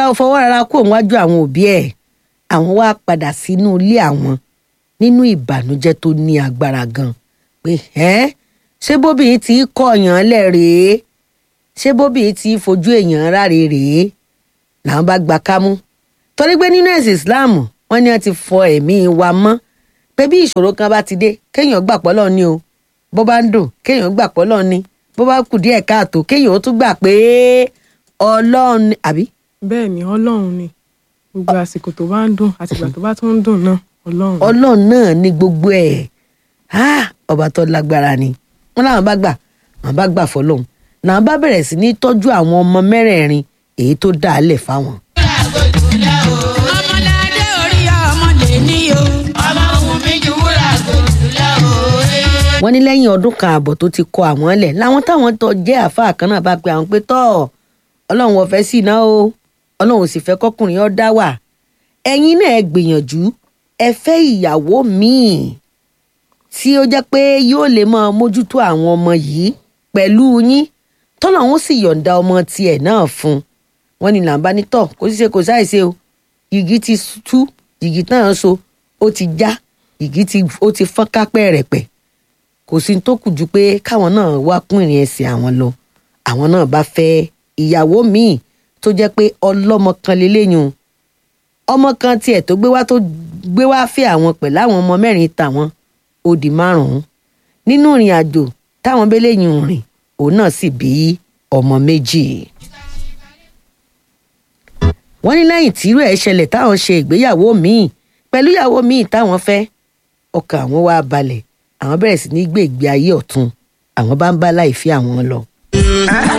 fọwọ́ rárá kó wájú àwọn òbí ẹ̀ àwọn wá padà sínú ilé àwọn nínú ìbànújẹ́ tó ní agbára gan pé ẹ́ ṣé bóbìnrin tí kọ̀ọ̀yàn lẹ̀ rèé ṣé bóbìnrin tí fojú èèyàn ráre rèé làwọn bá gba kámú torí pé nínú ẹ̀sìn Islam wọ́n ní wọ́n ti fọ ẹ̀mí wa mọ́ pé bí ìṣòro kan bá ti dé kéèyàn gbà pọ́lọ́ ni o bó bá ń dùn kéèyàn gbà pọ́lọ́ ni bó bá kù díẹ̀ káàtó kéèyàn ó tún gbà pé ọlọ́run ni àbí. bẹ́ẹ̀ ni ọlọ́run ni gbogbo àsìkò tó bá ń dùn àtìgbà tó bá tún ń dùn náà ọlọ́run ni. ọlọ́run náà ní gbogbo ẹ̀ ọba tó lágbára ni wọn làwọn bá gbà àwọn bá gbà fọlọ́hún làwọn bá bẹ̀rẹ̀ sí ní tọ́jú àwọn ọmọ mẹ́rẹ̀ẹ̀rin èyí tó dá a lẹ̀ fáwọn. ọmọládé orí ọmọdé ní o. ọmọ òun mi ju wúrà gòdù lọ o. wọ́n ní lẹ́yìn ọdún kan ààbọ̀ tó ti kọ àwọn lẹ̀ làwọn táwọn tó jẹ́ àáfàá kan náà bá pe àwọn pé tọ́ ọlọ́run ọ̀fẹ́ sì ná o ọlọ́run ò sì fẹ́ kọkùnrin ọ́ dá wà ẹ̀yin náà ẹ gbìyànjú ẹ fẹ́ ìyàwó míì tí ó jẹ́ pé yóò lè máa mójútó àwọn ọmọ yìí pẹ̀lú yín tọ́lọ́run sì yọ̀ǹda ọmọ tiẹ̀ náà fún wọn ni làǹbá ní tọ̀ kó sì ṣe kò sáìṣe o yìgì ti tú yìgì náà so ó ti já yìgì ti ó ti fọ́n kápẹ́ rẹ̀ pẹ̀ kò sí tó kù ju pé káwọn náà wá kún ìrìn ẹsẹ̀ àwọn lọ àwọn náà bá fẹ́ ìyàwó míì tó jẹ́ pé ọlọ́mọ kan lélẹ́yìn ọmọ kan tiẹ̀ tó gbé wá tó gbé wá fẹ́ àwọn pẹ̀lú àwọn ọmọ mẹ́rin tàwọn ó di márùn-ún nínú ìrìn àjò táwọn bẹ́lẹ́yìn rìn òun náà sì bí ọmọ méjì. wọ́n ní lẹ́yìn tírú ẹ̀ ṣẹlẹ̀ táwọn ṣe ìgbéyàwó míì pẹ̀lú ìyàwó míì táwọn fẹ́ ọkàn àwọn wá balẹ̀ àwọn bẹ̀rẹ̀ sí ní gbé ìgbé ayé ọ̀tun àwọn bá ń bá láì fi àwọn lọ.